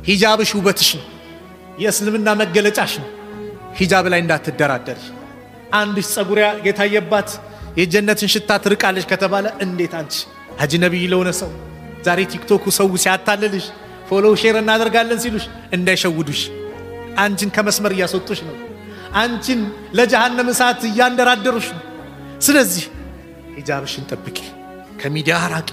ሂጃብሽ ውበትሽ ነው፣ የእስልምና መገለጫሽ ነው። ሂጃብ ላይ እንዳትደራደር። አንድሽ ጸጉር የታየባት የጀነትን ሽታ ትርቃለች ከተባለ እንዴት አንቺ አጅነቢይ ለሆነ ሰው ዛሬ ቲክቶኩ ሰው ሲያታልልሽ ፎሎው ሼር እናደርጋለን ሲሉሽ እንዳይሸውዱሽ፣ አንቺን ከመስመር እያስወጡሽ ነው። አንቺን ለጀሃነም እሳት እያንደራደሩሽ ነው። ስለዚህ ሂጃብሽን ጠብቂ፣ ከሚዲያ ራቂ።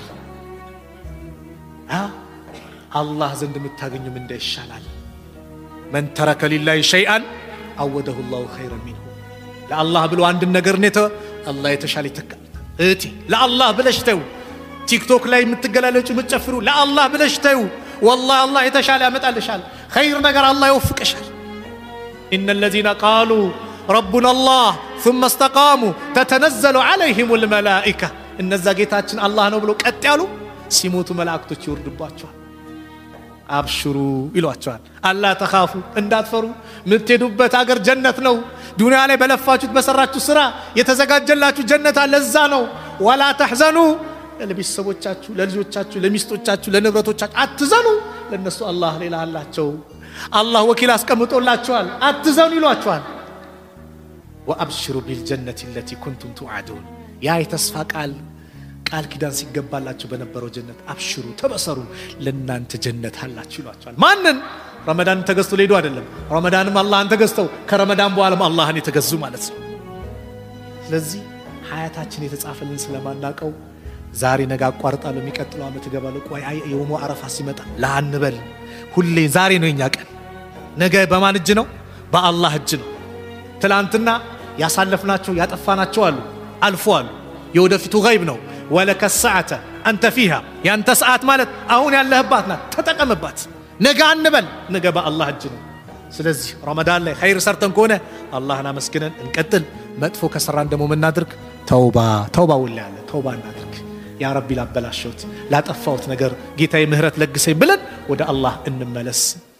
አላህ ዘንድ የምታገኙ ምንዳ ይሻላል። መን ተረከ ሊላሂ ሸይአን አወደሁ ላሁ ኸይረን ሚንሁ። ለአላህ ብሎ አንድን ነገር ኔተ አላህ የተሻለ ይተካል። እህቴ ለአላህ ብለሽ ተዩ። ቲክቶክ ላይ የምትገላለጩ የምትጨፍሩ ለአላህ ብለሽ ተዩ። ወላሂ አላህ የተሻለ ያመጣልሻል። ኸይር ነገር አላህ ይወፍቅሻል። ኢነ ለዚነ ቃሉ ረቡና አላህ ثم استقاموا ተተነዘሉ ዐለይሂም ልመላኢካ እነዛ ጌታችን አላህ ነው ብሎ ቀጥ ያሉ ሲሞቱ መላእክቶች ይወርድባቸዋል። አብሽሩ ይሏቸዋል። አላ ተኻፉ እንዳትፈሩ፣ የምትሄዱበት አገር ጀነት ነው። ዱንያ ላይ በለፋችሁት በሰራችሁ ስራ የተዘጋጀላችሁ ጀነት አለ፣ እዛ ነው። ወላ ተሕዘኑ ለቤተሰቦቻችሁ፣ ለልጆቻችሁ፣ ለሚስቶቻችሁ፣ ለንብረቶቻችሁ አትዘኑ። ለእነሱ አላህ ሌላ አላቸው። አላህ ወኪል አስቀምጦላቸዋል። አትዘኑ ይሏቸዋል። ወአብሽሩ ቢልጀነት ለቲ ኩንቱም ቱዓዱን ያ የተስፋ ቃል ቃል ኪዳን ሲገባላቸው በነበረው ጀነት አብሽሩ ተበሰሩ፣ ለእናንተ ጀነት አላችሁ ይሏቸዋል። ማንን? ረመዳንን ተገዝቶ ሊሄዱ አይደለም። ረመዳንም አላህን ተገዝተው ከረመዳን በኋላም አላህን የተገዙ ማለት ነው። ስለዚህ ሀያታችን የተጻፈልን ስለማናቀው ዛሬ ነገ አቋርጣለሁ፣ የሚቀጥለው ዓመት እገባለሁ፣ ቆይ አይ የውሞ አረፋ ሲመጣ ላንበል። ሁሌ ዛሬ ነው የኛ ቀን። ነገ በማን እጅ ነው? በአላህ እጅ ነው። ትላንትና ያሳለፍናቸው ያጠፋናቸው አሉ፣ አልፎ አሉ። የወደፊቱ ገይብ ነው። ወለከ ሰዓተ አንተ ፊሃ ያንተ ሰዓት ማለት አሁን ያለህባት ናት። ተጠቀምባት። ነገ አንበል፣ ነገ በአላህ እጅ ነው። ስለዚህ ረመዳን ላይ ኸይር ሰርተን ከሆነ አላህን አመስግነን እንቀጥል። መጥፎ ከሰራን ደግሞ ምናድርግ? ተውባ ተውባ ውላ ያለ ተውባ እናድርግ። ያ ረቢ ላበላሸሁት ላጠፋሁት ነገር ጌታዬ ምህረት ለግሰኝ ብለን ወደ አላህ እንመለስ።